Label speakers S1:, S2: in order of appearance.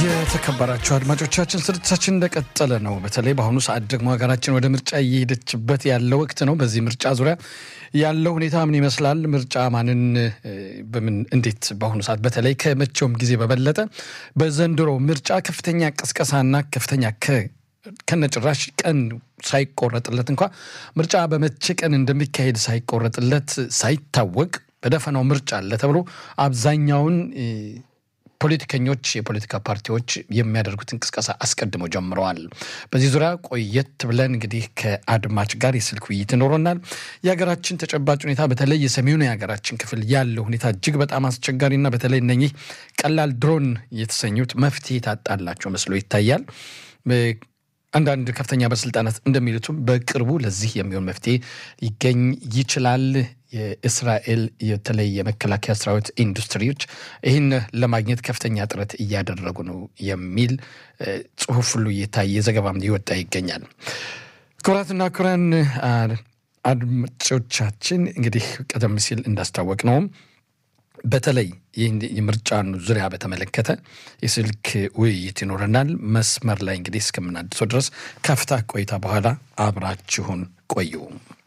S1: የተከበራችሁ አድማጮቻችን ስርጭታችን እንደቀጠለ ነው። በተለይ በአሁኑ ሰዓት ደግሞ ሀገራችን ወደ ምርጫ እየሄደችበት ያለው ወቅት ነው። በዚህ ምርጫ ዙሪያ ያለው ሁኔታ ምን ይመስላል? ምርጫ ማንን በምን እንዴት በአሁኑ ሰዓት በተለይ ከመቼውም ጊዜ በበለጠ በዘንድሮ ምርጫ ከፍተኛ ቅስቀሳና ከፍተኛ ከነጭራሽ ቀን ሳይቆረጥለት እንኳ ምርጫ በመቼ ቀን እንደሚካሄድ ሳይቆረጥለት ሳይታወቅ በደፈናው ምርጫ አለ ተብሎ አብዛኛውን ፖለቲከኞች የፖለቲካ ፓርቲዎች የሚያደርጉት እንቅስቃሴ አስቀድመው ጀምረዋል። በዚህ ዙሪያ ቆየት ብለን እንግዲህ ከአድማጭ ጋር የስልክ ውይይት ይኖረናል። የሀገራችን ተጨባጭ ሁኔታ በተለይ የሰሜኑ የሀገራችን ክፍል ያለው ሁኔታ እጅግ በጣም አስቸጋሪና በተለይ እነኚህ ቀላል ድሮን የተሰኙት መፍትሄ ታጣላቸው መስሎ ይታያል። አንዳንድ ከፍተኛ ባለስልጣናት እንደሚሉትም በቅርቡ ለዚህ የሚሆን መፍትሄ ሊገኝ ይችላል። የእስራኤል የተለይ የመከላከያ ሰራዊት ኢንዱስትሪዎች ይህን ለማግኘት ከፍተኛ ጥረት እያደረጉ ነው የሚል ጽሁፍ ሁሉ እየታየ ዘገባም እየወጣ ይገኛል። ክቡራትና ክቡራን አድማጮቻችን እንግዲህ ቀደም ሲል እንዳስታወቅ ነውም በተለይ ይህ የምርጫን ዙሪያ በተመለከተ የስልክ ውይይት ይኖረናል። መስመር ላይ እንግዲህ እስከምናድሰው ድረስ ከፍታ ቆይታ በኋላ አብራችሁን ቆዩ።